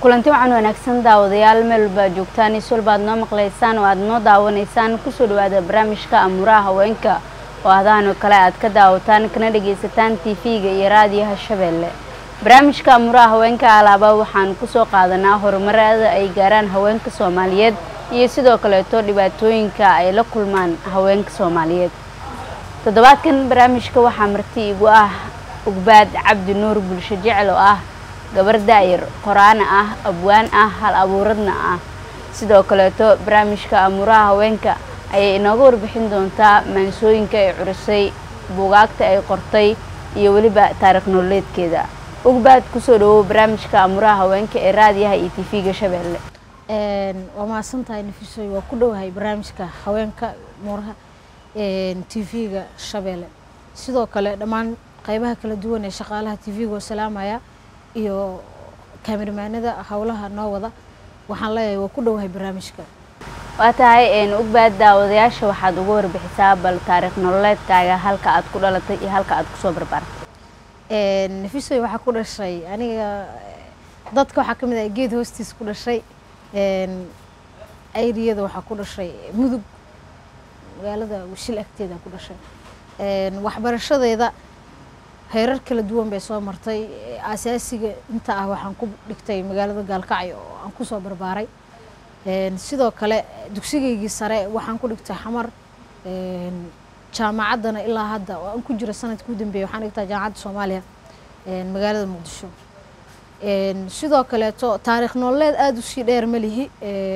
kulanti waxaan wanaagsan daawadayaal meel walba joogtaan isul baad noo maqlaysaan oo aad noo daawanaysaan kusoo dhawaada barnaamijka amuuraha haweenka oo adahanoo kale aad ka daawataan kana dhagaysataan tv-ga iyo raadiyaha shabeelle barnaamijka amuuraha haweenka alaaba waxaan kusoo qaadanaa horumarada ay gaaraan haweenka soomaaliyeed iyo sidoo kaleeto dhibaatooyinka ay la kulmaan haweenka soomaaliyeed toddobaadkan barnaamijka waxaa marti igu ah ugbaad cabdi nuur bulsho jecel oo ah gabar daayar qoraana ah abwaan ah hal abuuradna ah sidoo kaleeto barnaamijka amuuraha haweenka ayay inooga warbixin doontaa maansooyinka ay curisay buugaagta ay qortay iyo weliba taarikh nololeedkeeda ugbaad kusoo dhawow barnaamijka amuuraha haweenka ee raadiyaha iyo tv-ga shabeelle waa mahadsantahay nafisoy waa ku dhowahay barnaamijka haweenka muuraha tv-ga shabeelle sidoo kale dhammaan qeybaha kala duwan ee shaqaalaha tv-ga oo salaamaya iyo kaamiramanada howlaha noo wada waxaan leeyahay waa ku dhowahay barnaamijka waa tahay ugbaad daawadayaasha waxaad uga warbixisaa bal taariikh nololeedkaaga halka aad ku dhalatay iyo halka aad kusoo barbaartay nafisoy waxaa ku dhashay aniga dadka waxaa ka mid ah geed hoostiis ku dhashay ayriyada waxaa ku dhashay mudug magaalada washil agteeda ku dhashay waxbarashadeeda heerar kala duwan bay soo martay asaasiga inta ah waxaan ku dhigtay magaalada gaalkacyo oo aan kusoo barbaaray sidoo kale dugsigaygii sare waxaan ku dhigtay xamar jaamacaddana ilaa hadda oo aan ku jiro sanadka u dambeeyay waxaan dhigtaa jaamacadda soomaaliya magaalada muqdisho sidoo kaleeto taariikh nololeed aada usii dheer ma lihi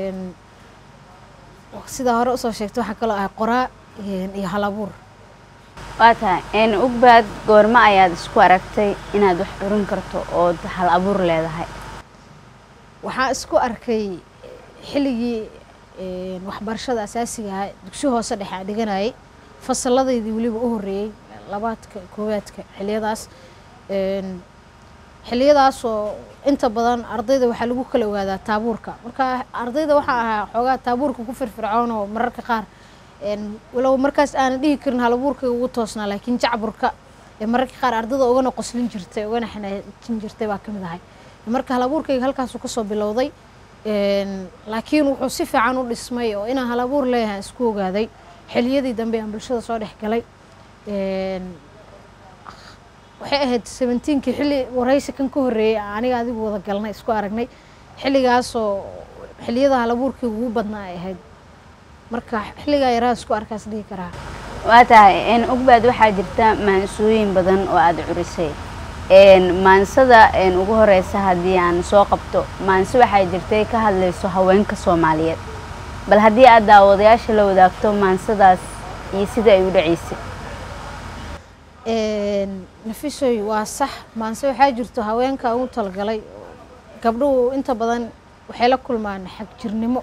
sidaa hore usoo sheegtay waxaa kaloo ahay qoraa iyo halabuur waa tahay ugbaad goormo ayaad isku aragtay inaad wax curin karto ood hal abuur leedahay waxaan isku arkay xilligii waxbarashada asaasiga ahaa dugsi hoose dhexe aan dhiganayay fasaladaydii weliba u horreeyey labaadka koowaadka xiliyadaas xiliyadaasoo inta badan ardayda waxaa lagu kala ogaadaa taabuurka marka ardayda waxaa ahaa xoogaa taabuurka ku firfircoon oo mararka qaar walow markaas aanan dhihi karin halabuurkayga ugu toosnaa laakiin jacburka mararka qaar ardayda ugana qoslin jirtay ugana xanaajin jirtay baa ka mid ahay marka halabuurkayga halkaasuu kasoo bilowday laakiin wuxuu si fiican u dhismay oo inaan halabuur leeyahay isku ogaaday xiliyadii dambe aan bulshada soo dhex galay waxay ahayd seventeenkii xilli waraysi kan ka horreeyey aniga adigu wada galnay isku aragnay xilligaasoo xiliyada halabuurkii ugu badnaa ay ahayd marka xilligaa yaraa isku arkaas dhihi karaa waa tahay ugbaad waxaa jirta maansooyin badan oo aada curisay maansada ugu horeysa haddii aan soo qabto maanse waxay jirtay ka hadlayso haweenka soomaaliyeed bal haddii aad daawadayaasha la wadaagto maansadaas iyo sida ay u dhaceysay nafisoy waa sax maanse waxaa jirto haweenka ugu talagalay gabdhuhu inta badan waxay la kulmaan xagjirnimo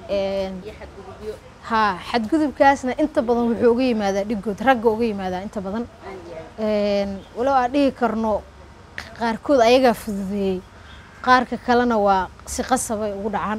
haa xadgudubkaasna inta badan wuxuu uga yimaadaa dhigood ragga uga yimaadaa inta badan walow aan dhihi karno qaarkood ayagaa fududeeyey qaarka kalena waa si qasabay ugu dhacaan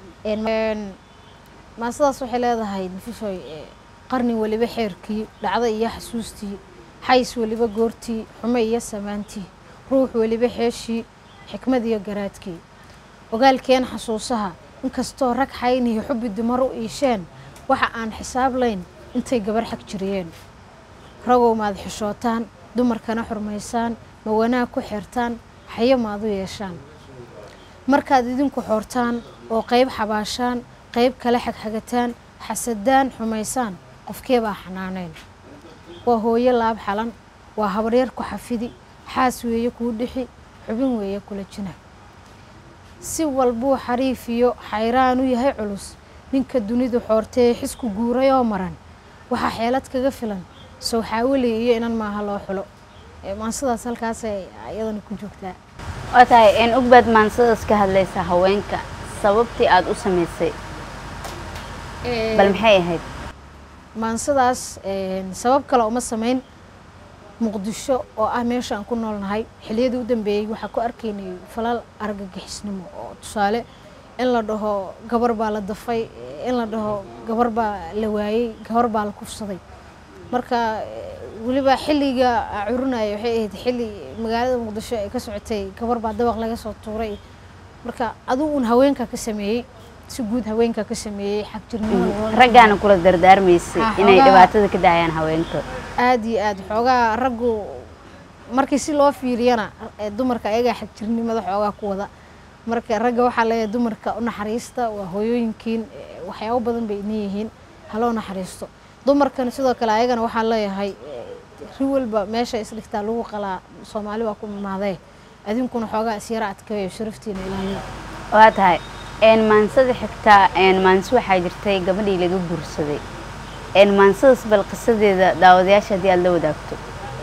maasadaas waxay leedahay nafisoy qarni weliba xeerkii dhacda iyo xasuustii xays weliba goortii xume iyo samaantii ruux weliba xeeshii xikmad iyo garaadkii ogaalkeen xasuusaha inkastoo rag xayn iyo xubbi dumar u iisheen waxa aan xisaab layn intay gabar xag jiriyeen ragow maad xishootaan dumarkana xurmaysaan ma wanaag ku xeertaan xayo maad u yeeshaan markaad idinku xoortaan oo qayb xabaashaan qayb kale xagxagataan xasadaan xumaysaan qofkee baa xanaaneyn waa hooyo laab xalan waa habaryar ku xafidi xaas weeye kuu dhixi xubin weeye kula jina si walbuu xariif iyo xayraan u yahay culus ninka dunidu xoortee xisku guuray oo maran waxaa xeelad kaga filan sow xaawilay iyo inan maaha loo xulo maansadaas halkaasay iyadana ku joogtaa waa tahay ugbaad maansadaas ka hadlaysa haweenka sababtii aada u samaysay bal maxay ahayd maansadaas sabab kale uma samayn muqdisho oo ah meesha aan ku noolnahay xiliyadii u dambeeyey waxaa ku arkaynay falal argagixisnimo oo tusaale in la dhaho gabar baa la dafay in la dhaho gabar baa la waayey gabar baa la kufsaday marka weliba xilliga curunaya waxay ahayd xilli magaalada muqdisho ay ka socotay gabar baa dabaq laga soo tuuray marka adigu un haweenka ka sameeyey si guud haweenka ka sameeyey xagjirnimada raggaana kula dardaarmaysay Ah, inay xoogaa- dhibaatada ka daayaan haweenka aada iyo aada xoogaa raggu markii si loo fiiriyana ee dumarka ayagaa xagjirnimada xoogaa ku wada marka ragga waxaa leeyahay dumarka u naxariista waa hooyooyinkiin ee, waxyaabo badan bay inay yihiin haloo naxariisto dumarkan sidoo kale ayagana waxaa leeyahay ee, ri walba meesha isdhigtaa lagu qalaa soomaali waa ku imaadee adinkuna xoogaa isyara adkeeyo sharaftiina ilaaliya waa tahay een maansada xigtaa een maanso waxaa jirtay gabadhii laga guursaday een maansadaas bal qisadeeda daawadayaasha haddii aad la wadaagto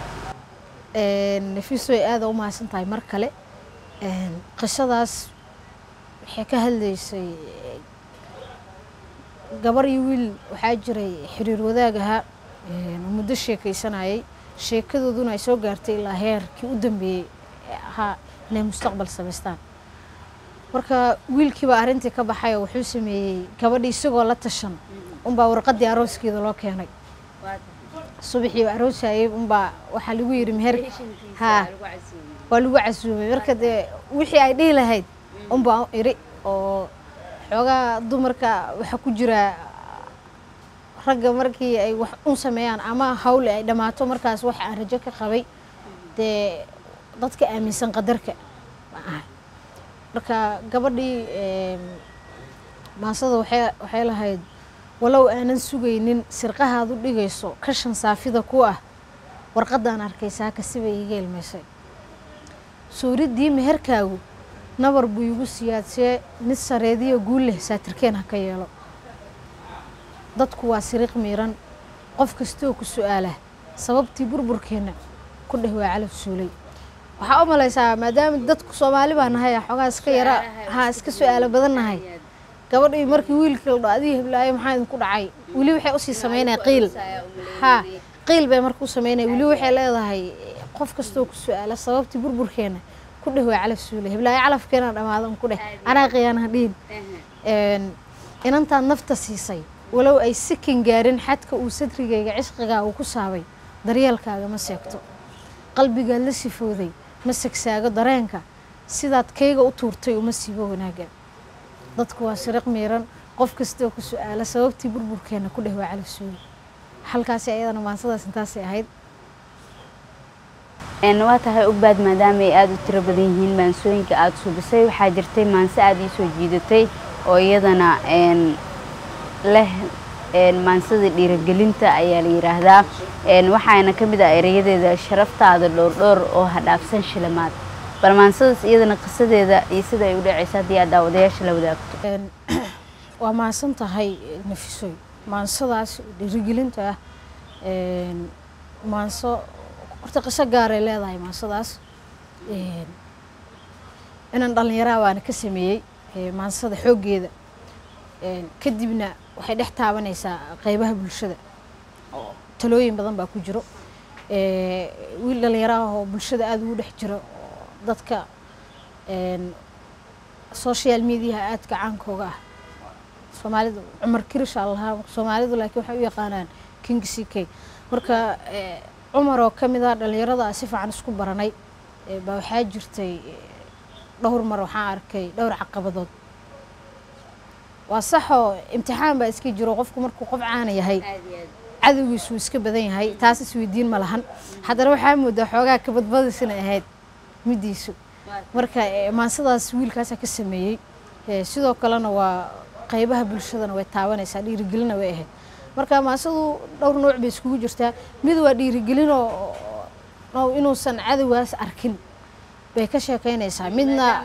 nafiiso ay aada u mahadsan tahay mar kale Een, qisadaas waxay ka hadlaysay eh, gabar iyo wiil waxaa jiray xiriir wadaag ahaa een, oo muddo sheekaysanayay sheekadooduna ay soo gaartay ilaa heerkii u dambeeyey ee ahaa inay mustaqbal samaystaan marka wiilkiiba arrintii ka baxay oo wuxuu sameeyey gabadhii isagoo la tashan unbaa warqaddii arooskeeda loo keenay subaxii aroosayay unbaa waxaa lagu yidhi meher haa waa lagu casuumay marka dee wixii ay dhihi lahayd unbaa iri oo xoogaa dumarka waxaa ku jira ragga markii ay wax un sameeyaan ama hawle ay dhammaato markaas wax aan rajo ka qabay dee dadka aaminsan qadarka ma ahay marka gabadhii em, maasada waxay waxay lahayd walow aanan sugaynin sirqahaad u dhigayso kashan saafida ku ah warqaddaan arkay saaka sibay iiga ilmaysay suuriddii meherkaagu nabar buu igu siyaadsee mid sareediyo guul leh saatirkeen ha ka yeelo dadku waa siriiq miiran qof kastoo ku su-aala sababtii burburkeenna ku dheh waa calaf suulay waxaa u malaysaa maadaama dadku soomaali baa nahay xoogaa iska yara haa iska su-aalo badan nahay gabadhii markii wiilka la dho adii heblaayo maxaa idinku dhacay weli waxay usii sameynaya qiil haa qiil bay marka u sameynaya weli waxay leedahay qof kastoo ku su-aala sababtii burburkeena ku dheh waa calaf suulay heblaayo calafkeena dhamaadan ku dheh anaa qiyaanaha dhihin Een, inantaad nafta siisay walow ay sikin gaarin xadka uu sadrigayga cishqigaa uu ku saabay daryeelkaaga ma seegto qalbigaad la sifooday ma segsaago dareenka sidaad kayga u tuurtay uma siibo wanaagga dadku waa siriq miiran qof kastoo ku su-aala sababtii burburkeena ku dheh waa calaf suuli halkaasi ayadana maansadaas intaasay ahayd een waa tahay ogbaad maadaama ay aada u tiro badan yihiin maansooyinka aada suubisay waxaa jirtay maanso aada ii soo jiidatay oo iyadana een leh een maansada dhiirigelinta ayaa la yidhaahdaa een waxaana ka mid ah erayadeeda sharaftaada dhowrdhowr oo hadhaafsan shilimaad bal maansadaas iyadana qisadeeda iyo sida ay u dhacaysa haddii aad daawadayaasha la wadaagto Een, waa maadsan tahay nafisoy maansadaas dhiirigelinta ah een, maanso horta qiso gaaray leedahay maansadaas Een, inaan dhallinyaraa baana ka sameeyey ee, maansada xooggeeda Een, kadibna waxay dhex taabanaysaa qeybaha bulshada oo talooyin badan baa ku jiro Ee, wiil dhallinyaro ah oo bulshada aada ugu dhex jiro oo dadka een, social mediaha aadka caankooga ah soomaalidu cumar kirisha lahaa soomaalidu laakiin waxay u yaqaanaan king c k marka eh, cumar oo ka mid ah dhallinyarada aan si fiican isku baranay eh, baa waxaa jirtay eh, dhowr mar waxaan arkay dhowr caqabadood waa saxoo imtixaan baa iska jiro qofku markuu qof caana yahay cadowgiisu iska badan yahay taas isweydiin ma lahan haddana waxaa moodaa xoogaa kabadbadis inay ahayd midiisu marka eh, maansadaas wiilkaasaa ka sameeyey Eh, sidoo kalena waa qeybaha bulshadana way taabanaysaa dhiirigelina way ahayd marka maansadu dhowr nooc bay iskugu jirtaa mid waa dhiirigelin oo oo inuusan cadowgaas arkin bay ka sheekeynaysaa midna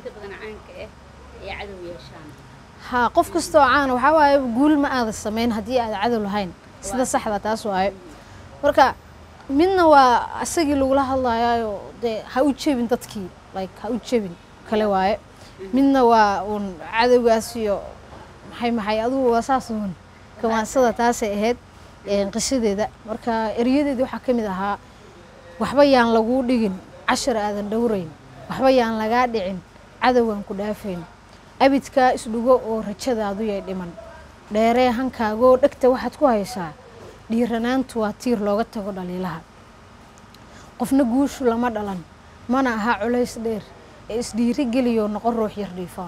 haa qof kasta oo caana waxaa waaye guul ma aada samayn haddii aada cadow lahayn sida saxda taas waaye marka midna waa isagii lagula hadlayaayo dee ha u jebin dadkii like ha u jebin kale waaye midna waa uun cadowgaas iyo maxay maxay adugu waa saas uun kamaansada taasay ahayd een, qisadeeda marka eryadeedii waxaa ka mid ahaa waxba yaan laguu dhigin cashar aadan dhowrayn waxba yaan lagaa dhicin cadowgan ku dhaafayn abidkaa isdhugo oo rajadaadu yay dhiman dheeree hankaagoo dhegta waxaad ku haysaa dhiiranaantu waa tiir looga tago dhaliilaha qofna guushu lama dhalan mana aha culays dheer ee isdhiirigeliyo noqon ruux yar dhiifoon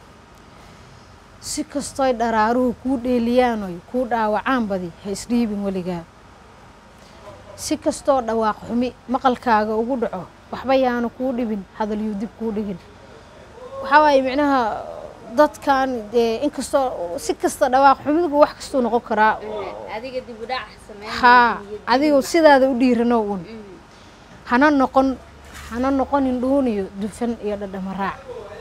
si kastoy dharaaruhu kuu dheeliyaanoy kuu dhaawacaan badi ha isdhiibin weligaa si kastoo dhawaaq xumi maqalkaaga ugu dhaco waxba yaanu kuu dhibin hadalyu dib kuu dhigin waxaa waaye micnaha dadkan dee inkastoo si kasta dhawaaq xumidigu wax kastuu noqon karaa adiga dib u dhac haa adigu sidaada u dhiirano un hana noqon hana noqonin dhuun iyo dufan iyo dhadhama raac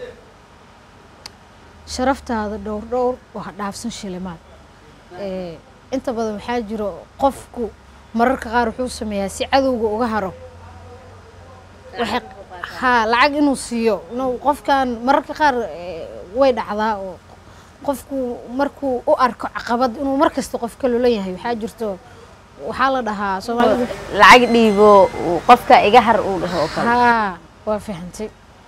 sharaftaada dhowr dhowr oo ha dhaafsan shilimaad Ee, inta badan waxaa jiro qofku mararka qaar wuxuu sameeyaa si cadowga uga haro waxay haa lacag inuu siiyo no qofkan mararka qaar ee, way dhacdaa oo qofku markuu u arko caqabad inuu mar kasta qof ka lolan yahay waxaa jirto waxaa la dhahaa soomaalidu lacag dhiibo uu qofka iga har uu dhaho oo kale haa waa fahantay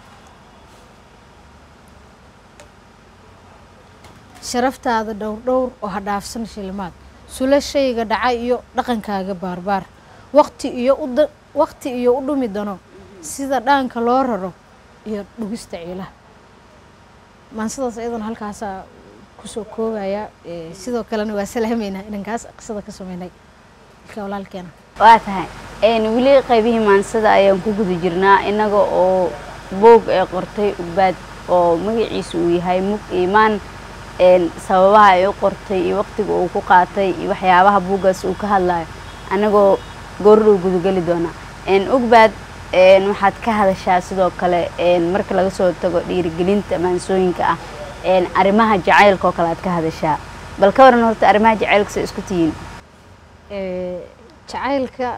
sharaftaada dhowr dhowr oo ha dhaafsan shilimaad sula shayga dhaca iyo dhaqankaaga baarbaar waqti iyo u da- waqti iyo u dhumi dano sida dhaanka loo raro iyo dhugista ciilaha maansadaas iyadana halkaasaa kusoo koobaya Ee, sidoo kalena waa salaameynaa inankaas qisada ka sameynay ilka walaalkeena waa tahay een weli qaybihii maansada ayaan ku guda jirnaa innaga oo boog ee qortay ugbaad oo magaciisu uu yahay mug iimaan een sababaha ay u qortay iyo waqtiga uu ku qaatay iyo waxyaabaha buuggaas uu ka hadlayo annagoo goordhow gudageli doona een ugbaad een waxaad ka hadashaa sidoo kale een marka laga soo tago dhiirigelinta maansooyinka ah een arrimaha jacaylka oo kale aad ka hadashaa bal ka waran horta arrimaha jacaylka say isku tihiin Ee, jacaylka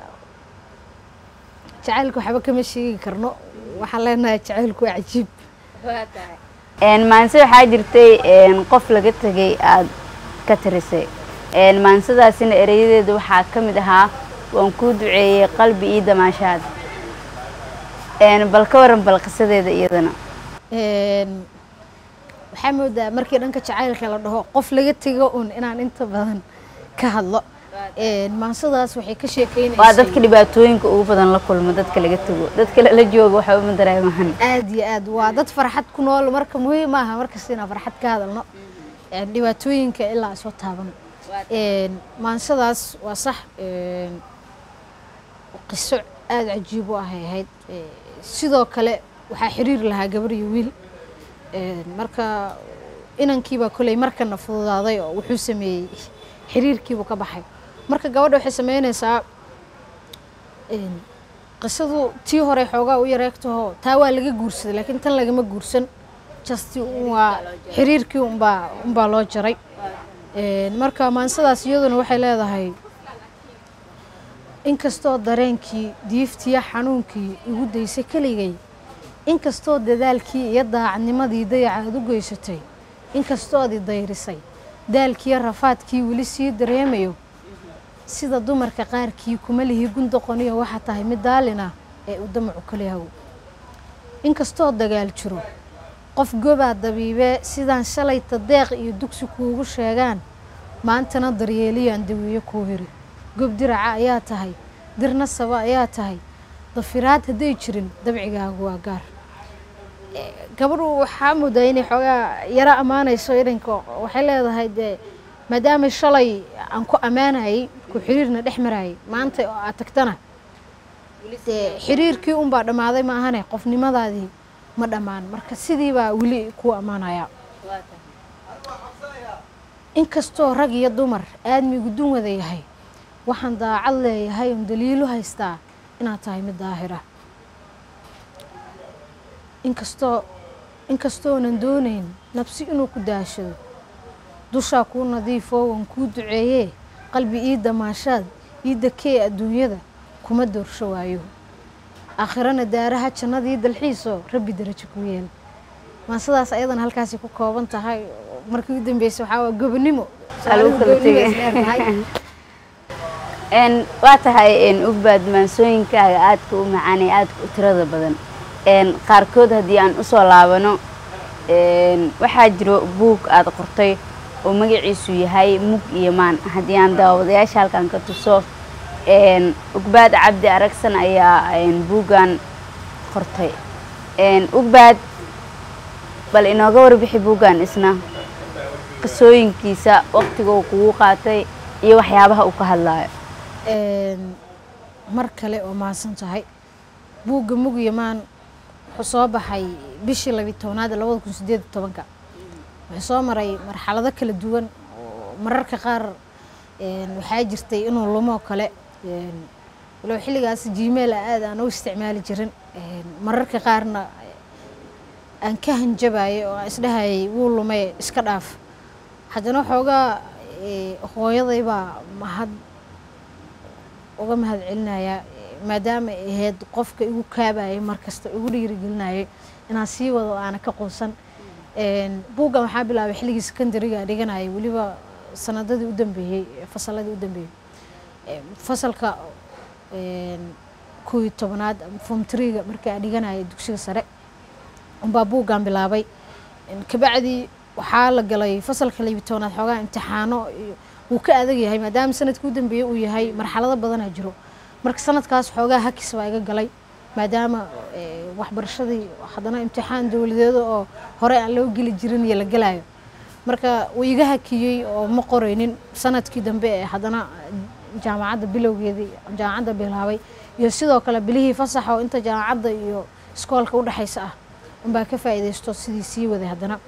jacaylka waxba kama sheegi karno waxaan leenahay jacaylku waa cajiib een maanse waxaa jirtay een qof laga tegay aad ka tirisay een maansadaasina ereyadeeda waxaa ka mid ahaa waan kuu duceeyey qalbi ii damaashaad een bal ka waran bal qisadeeda iyadana Een, waxaa moodaa markii dhanka jacaylka la dhaho qof laga tego un inaan inta badan ka hadlo Een, maansadaas waxay ka sheekeynaysay waa dadka dhibaatooyinka ugu badan la kulmo dadka laga tego dadka la jooga waxba ma dareemahan aad iyo aad waa dad farxad ku nool marka muhiim maaha markasta inaan farxad ka hadalno Een, dhibaatooyinka ilaa ay soo taaban Een, maansadaas waa sax een, qiso aada cajiib u ahay ahayd Ee, sidoo kale waxaa xiriir lahaa gabar iyo wiil Een, marka inankiibaa koley markana fududaaday oo wuxuu sameeyey xiriirkiibuu ka baxay marka gabadha waxay sameynaysaa een, qisadu tii hore xoogaa u yareegtaho taa waa laga guursaday laakiin tan lagama guursan just un waa xiriirkii unbaa unbaa loo jaray Een, marka maansadaas iyaduna waxay leedahay inkastoo dareenkii diiftiya xanuunkii igu daysay keligay inkastoo dadaalkii iyo daacadnimadii dayaca aad u geysatay inkastood i dayrisay daalkiiyo rafaadkii weli sii dareemayo sida dumarka qaarkii kuma lihi gundoqoniyo waxaa tahay mid daalina ee u damacu kaliyahow inkastoo dagaal jiro qof gobaa dabiibee sidaan shalayta deeq iyo dugsi kuugu sheegaan maantana daryeeliyaan dawiyo kuu hiri gob diraca ayaa tahay dirna saba ayaa tahay dafiraad hadday jirin dabcigaagu waa gaar Eh, gabadhu waxaa moodaa inay xoogaa yaro ammaanayso idanka waxay leedahay dee maadaama shalay aan ku ammaanayay ku xiriirna dhex marayay maanta oo aad tagtana dee xiriirkii unbaa dhammaaday ma ahane qofnimadaadii ma dhammaan marka sidii baa weli ku ammaanaya inkastoo rag iyo dumar aadmigu dun wada yahay waxaan daacad leeyahay oon daliilu haystaa inaad tahay mid daahira inkastoo inkastoonan doonayn nabsi inuu ku daashado dushaa kuu nadiifoo waan kuu duceeyee qalbi ii damaashaad ii dakee adduunyada kuma doorsho waayo aakhirana daaraha jannadii dalxiisoo rabbi darajo ku yeel maasadaas ayadana halkaasi ku kooban tahay markii u dambeysay waxaa waa gobonimo Waa lagu kala Gobonimo tegay. is leedahay. een waa tahay een ugbaad maansooyinkaaga aadka u macaan ee aadka u tirada badan een qaarkood haddii aan usoo laabano een waxaa jiro buug aad qortay oo magaciisu yahay mug iyo maan haddii aan daawadayaasha halkan ka tuso een ugbaad cabdi aragsan ayaa een buuggan qortay ugbaad bal inooga warbixi buuggan isna qisooyinkiisa waqtiga uu kugu qaatay iyo waxyaabaha uu ka hadlaayo mar kale oo mahadsan tahay buugga mugyamaan wuxuu soo baxay bishii labi tobnaad ee labada kun sideed iyo tobanka wuxuu soo maray marxalado kala duwan oo mararka qaar waxaa jirtay inuu lumoo kale walow xilligaas gmail a aad aan u isticmaali jirin mararka qaarna aan ka hanjabayay oo aan isdhahayay wuu lumay iska dhaaf haddana waxoogaa hooyaday baa mahad uga mahad celinayaa maadaama ay ahayd qofka igu kaabayay markasta igu dhiirigelinayay inaan sii wado aana ka quusan buuggan waxaa bilaabay xilligii secondariga dhiganayay weliba sanadadii u dambeeyey fasaladii u dambeeyey fasalka koo iyo tobanaad form triga markii aan dhiganayay dugsiga sare unbaa buuggan bilaabay kabacdii waxaa la galay fasalka labi tobanaad xoogaa imtixaano wuu ka adag yahay maadaama sanadkii u dambeeyey uu yahay marxalado badanaa jiro marka sanadkaas xoogaa hakis baa iga galay maadaama waxbarashadii haddana imtixaan dowladeeda oo hore aan loo geli jirin iyo la gelayo marka wuu iga hakiyey oo ma qoraynin sanadkii dambe ee haddana jaamacadda bilowgeedii jaamacadda bilaabay iyo sidoo kale bilihii fasaxa oo inta jaamacadda iyo iskoolka udhexaysa ah unbaa ka faa'iidaysto sidii sii waday haddana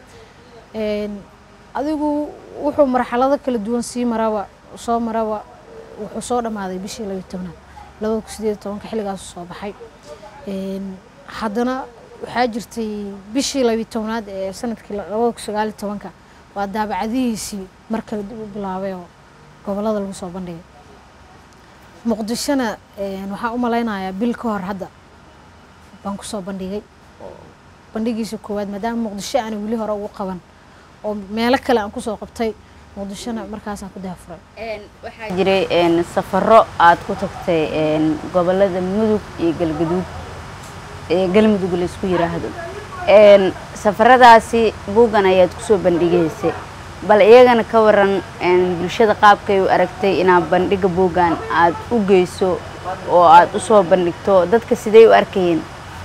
adigu wuxuu marxalado kala duwan sii maraba soo maraba wuxuu soo dhammaaday bishii labiyo tobnaad labada kun sideed iyo tobanka xilligaasu soo baxay haddana waxaa jirtay bishii labiyo tobnaad ee sanadkii labada kun sagaaliyo tobanka waa daabacadihiisii mar kale dib u bilaabay oo gobollada lagu soo bandhigay muqdishona waxaan u malaynayaa bil ka hor hadda baan kusoo bandhigay bandhigiisa koowaad maadaama muqdisho aana weli hore ugu qaban oo meelo kale aan kusoo qabtay muqdishona markaasaan ku daafuray waxaa jiray safaro aad ku tagtay gobolada mudug iyo galgaduud ee galmudug laisku yiraahdo safaradaasi buuggan ayaad kusoo bandhigaysay bal iyagana ka waran bulshada qaabkay u aragtay inaad bandhiga buuggan aad u geyso oo aad usoo bandhigto dadka sidey u arkayeen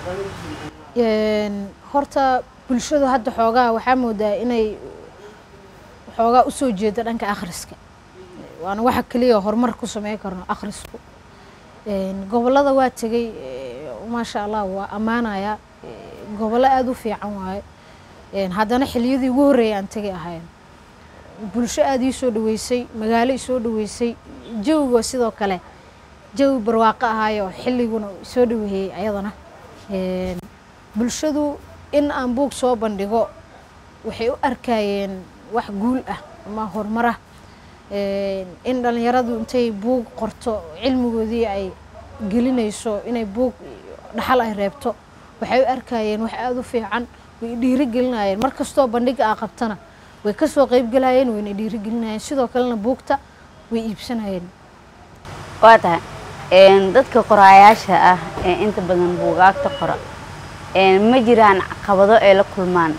horta bulshadu hadda xoogaa waxaa moodaa inay xoogaa usoo jeeda dhanka akhriska waana waxa keliya horumar ku sameyn karno akhrisku gobollada waa tegey maasha allah waa ammaanaya gobollo aada u fiican waaye haddana xiliyadii ugu horreeyay aan tegay ahayn bulsho aada ii soo dhaweysay magaalo isoo dhaweysay jawiga sidoo kale jawi barwaaqo ahaayo xilliguna soo dhaweeyey ayadana bulshadu in aan buug soo bandhigo waxay u arkayeen wax guul ah ama horumar ah in dhallinyaradu intay buug qorto cilmigoodii ay gelinayso inay buug dhaxal ay reebto waxay u arkayeen wax aada u fiican way dhiiri gelinayeen mar kastoo bandhiga aa qabtana way kasoo qeybgelayeen wayna dhiiri gelinayeen sidoo kalena buugta way iibsanayeen waa tahay dadka qoraayaasha ah ee inta badan buugaagta qora ma jiraan caqabado ay la kulmaan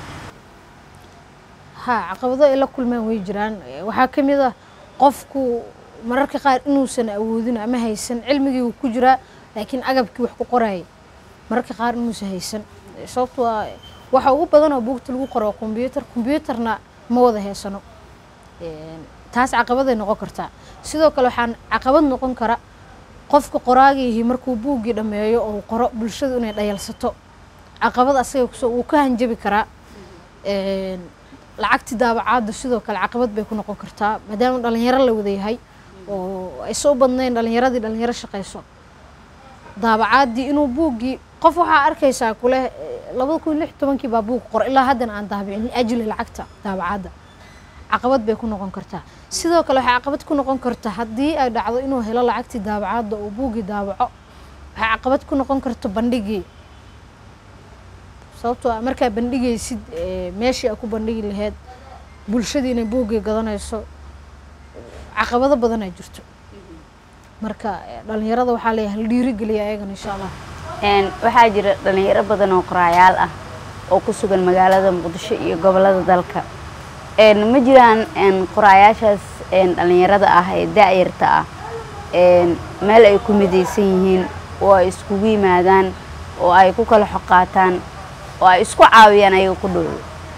ha caqabado ay la kulmaan way jiraan waxaa ka mid ah qofku mararka qaar inuusan awoodin ama haysan cilmigii wuu ku jiraa laakiin agabkii wax ku qorayay mararka qaar inuusan haysan sababto a waxa ugu badan oo buugta lagu qoro kombyuutar kombyuutarna ma wada heysano taas caqabaday noqon kartaa sidoo kale waxaan caqabad noqon kara qofka qoraagiihi markuu buuggii dhammeeyo oo qoro bulshadu inay dhayalsato caqabad asaga kusoo wuu ka hanjabi karaa lacagti daabacaadda sidoo kale caqabad bay ku noqon kartaa maadaama dhalinyaro la wada yahay oo ayse u badnayn dhalinyaradii dhalinyaro shaqayso daabacaaddii inuu buuggii qof waxaa arkaysaa kule labada kun lix tobankii baa buug qor ilaa haddana aan daabicin liajli lacagta daabacaadda caqabad bay ku noqon kartaa sidoo kale waxay caqabad ku noqon karta haddii ay dhacdo inuu helo lacagtii daabacaadda oo buuggii daabaco waxay caqabad ku noqon karta bandhigii sababtoo a markaa bandhigaysid meeshii a ku bandhigi lahayd bulshadii inay buuggii gadanayso caqabado badanaa jirto marka dhalinyarada waxaa leeyahay la dhiirigeliya ayagana insha allah waxaa jira dhalinyaro badan oo qoraayaal ah oo ku sugan magaalada muqdisho iyo gobolada dalka ma jiraan qoraayaashaas dhalinyarada ah ee da-yarta ah meel ay ku midaysan yihiin oo ay iskugu yimaadaan oo ay ku kala xoqaataan oo ay isku caawiyaan ayaga ku dhow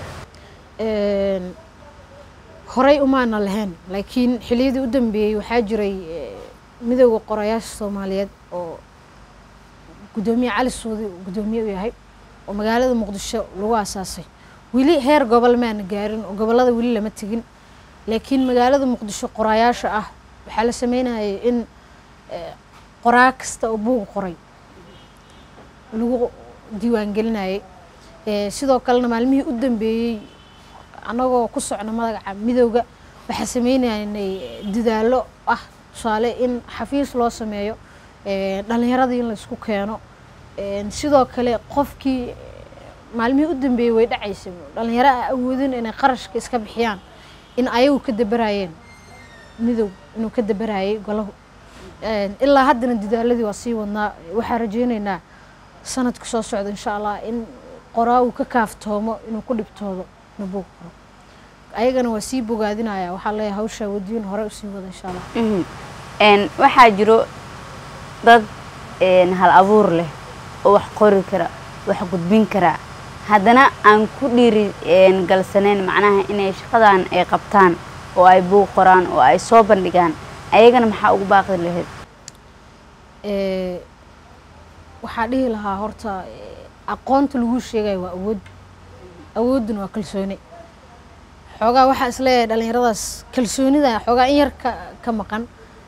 horey umaana lahayn laakiin xiliyadii u dambeeyey waxaa jiray midooda qorayaasha soomaaliyeed oo guddoomiye cali suudi uu guddoomiye u yahay oo magaalada muqdisho lagu aasaasay weli heer gobol maana gaarin oo gobollada weli lama tegin laakiin magaalada muqdisho qorayaasha ah waxaa la sameynayay in qoraa kasta oo buug qoray lagu diiwaangelinayay sidoo kalena maalmihii u dambeeyey annagoo ku socno magaca midowga waxaa sameynaynay dadaallo ah tusaale in xafiis loo sameeyo dhalinyaradii in laysku keeno sidoo kale qofkii maalmihii u dambeeyey way dhacaysa dhalinyaro a awoodin inay qarashka iska bixiyaan in ayagu ka dabarayeen midow inuu ka dabarayay golahu ilaa haddana dadaaladii waa sii wadnaa waxaa rajeyneynaa sanadka soo socda insha allah in qoraa uu ka kaaftoomo inuu ku dhibtoodo inuu buug qoro ayagana waa sii bogaadinaya waxaa leeyahay hawshaa wadiin hore usii wada insha allah waxaa jiro dad hal abuur leh oo wax qori kara wax gudbin kara haddana aan ku dhiiri galsaneyn macnaha inay shaqadan ay qabtaan oo ay buug qoraan oo ay soo bandhigaan ayagana maxaa ugu baaqi lahayd waxaa dhihi lahaa horta aqoonta lagu sheegaya waa awood awoodduna waa kalsooni xoogaa waxaa isleeyahay dhalinyaradaas kalsoonida xoogaa in yar ka ka maqan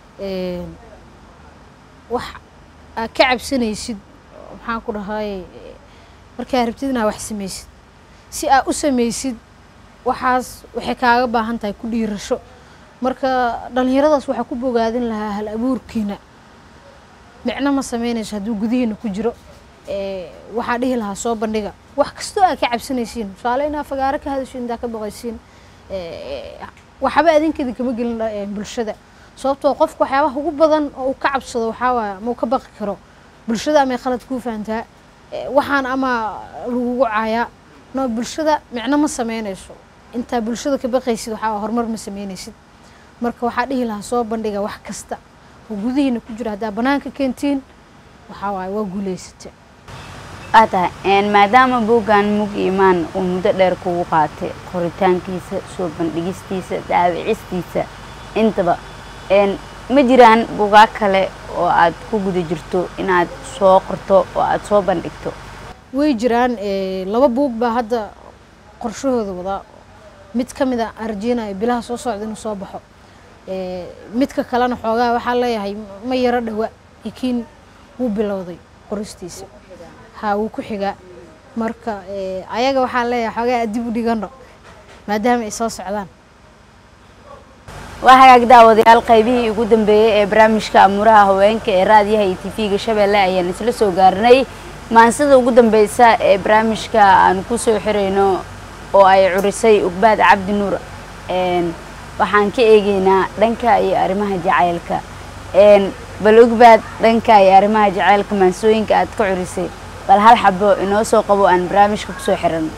wax aad ka cabsanaysid maxaan ku dhahay markaa rabtid inaa wax samaysid si aad u samaysid waxaas waxay kaaga baahan tahay ku dhiirasho marka dhalinyaradaas waxaa ku bogaadin lahaa hal abuurkiina micno ma sameynayso hadduu gudihiina ku jiro waxaa dhihi lahaa soo bandhiga wax kastoo aad ka cabsanaysiin tusaale inaa fagaaro ka hadashiin intaa ka baqaysiin waxba adinkeeda kama gelin bulshada sababtoo qofka waxyaabaha ugu badan oo uu ka cabsado waxaa waaya ama uu ka baqi karo bulshada amay khalad kuu fahantaa waxaan ama lagugu caayaa no bulshada micno ma sameynayso intaa bulshada ka baqaysid waxaa horumar ma sameynaysid marka waxaa dhihi lahaa soo bandhiga wax kasta oo gudihiina ku jira haddaa banaanka keentiin waxaa waaye waa guulaysata waa tahay maadaama buuggan mug imaan uu muddo dheer kugu qaatay qoritaankiisa soo bandhigistiisa daawicistiisa intaba ma jiraan buugaag kale oo aad ku guda jirto inaad soo qorto oo aad soo bandhigto way jiraan laba buug baa hadda qorshahooda wadaa mid ka mid a arjeenaya bilaha soo socda inuu soo baxo midka kalena xoogaa waxaa leeyahay ma yaro dhawa laakiin wuu bilowday qoristiisa ha wuu ku xigaa marka ayaga waxaa leeyahay xoogaa adib u dhigano maadaama ay soo socdaan waa hagaag daawadayaal qaybihii ugu dambeeyey ee barnaamijka amuuraha haweenka ee raadiyaha iyo tv-ga shabeelle ayaan isla soo gaarnay maansida ugu dambeysa ee barnaamijka aan ku soo xirayno oo ay curisay ugbaad cabdi nuur waxaan ka eegeynaa dhanka iyo arrimaha jacaylka bal ugbaad dhanka iyo arrimaha jacaylka maansooyinka aad ka curisay bal hal xabo inoo soo qabo aan barnaamijka kusoo xiran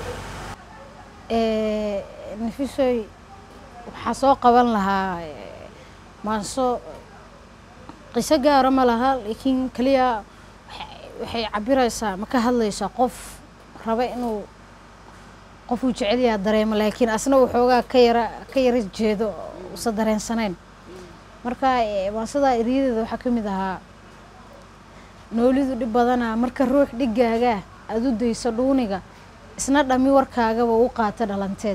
nafisoy waxaa soo qaban lahaa maanso qiso gaara ma laha laakiin keliya waxay cabiraysaa ma ka hadlaysaa qof raba inuu qofuu jecelyaha dareemo laakiin asna uu xoogaa ka yara ka yara jeedo usa dareensanayn marka maansadaa eryadeeda waxaa ka mid ahaa noolidu dhib badanaa marka ruux dhigaagaa aada u dayso dhuuniga isna dhami warkaagaba u qaata dhalanteed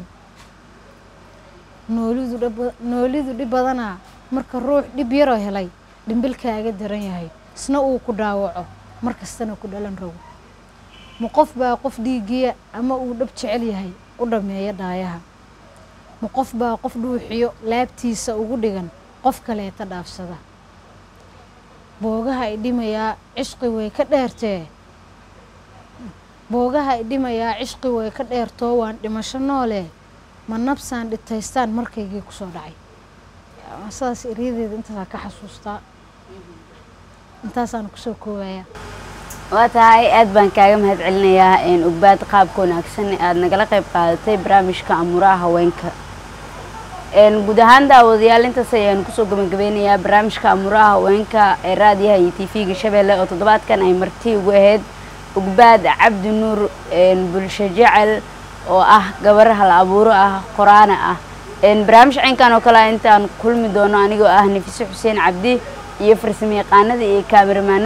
noolidu noolidu dhib badanaa marka ruux dhib yaroo helay dhimbilkaaga daran yahay isna uu ku dhaawaco mar kastana ku dhalan rogo ma qof baa qof dhiigiya ama uu dhab jecel yahay u dhammeeya dhaayaha ma qof baa qof dhuuxiyo laabtiisa ugu dhigan qof kaleeta dhaafsada boogaha i dhimayaa cishqi way ka dheertee boogaha i dhimayaa cishqi way ka dheertoo waan dhimasho noole ma nabsaan dhitaystaan markaygii kusoo dhacay sidaas eryadeeda intaasaan ka xasuustaa intaasaan kusoo koobayaa waa tahay aad baan kaaga mahad celinayaa ugbaad qaabka wanaagsan aada nagala qayb qaadatay barnaamijka amuuraha haweenka guud ahaan daawadayaal intaas ayaan kusoo gabagabeynayaa barnaamijka amuuraha haweenka ee raadiyaha iyo t v-ga shabeelle oo toddobaadkan ay marti ugu ahayd ugbaad cabdi nuur bulsho jecel oo ah gabar hal abuuro ah qoraana ah barnaamij caynkan oo kale intaan kulmi doono anigoo ah nafiise xuseen cabdi iyo farsamo yaqaanada iyo kaamiramaan